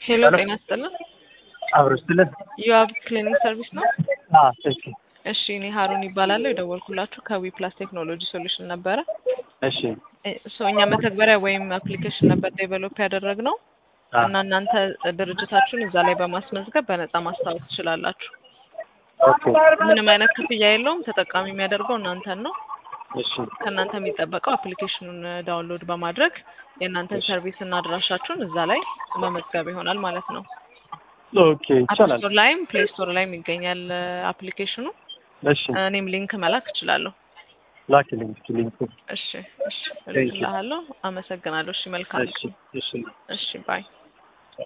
ሄሎ ጤና ይስጥልን። አብሮ ስትልን ዩአብ ክሊኒክ ሰርቪስ ነው። ትክክል። እሺ እኔ ሀሩን ይባላለሁ። የደወልኩላችሁ ከዊ ፕላስ ቴክኖሎጂ ሶሉሽን ነበረ። እሺ ሶ እኛ መተግበሪያ ወይም አፕሊኬሽን ነበር ዴቨሎፕ ያደረግነው አ፣ እና እናንተ ድርጅታችሁን እዛ ላይ በማስመዝገብ በነፃ ማስታወቅ ትችላላችሁ። ኦኬ ምንም አይነት ክፍያ የለውም። ተጠቃሚ የሚያደርገው እናንተን ነው። እሺ ከእናንተ የሚጠበቀው አፕሊኬሽኑን ዳውንሎድ በማድረግ የእናንተን ሰርቪስ እና አድራሻችሁን እዛ ላይ መመዝገብ ይሆናል ማለት ነው። ኦኬ ይቻላል። አፕስቶር ላይም ፕሌይ ስቶር ላይም ይገኛል አፕሊኬሽኑ። እሺ እኔም ሊንክ መላክ እችላለሁ። ላኪልኝ እስኪ ሊንኩ። እሺ እሺ እልክልሃለሁ። አመሰግናለሁ። እሺ መልካም እሺ እሺ እሺ ባይ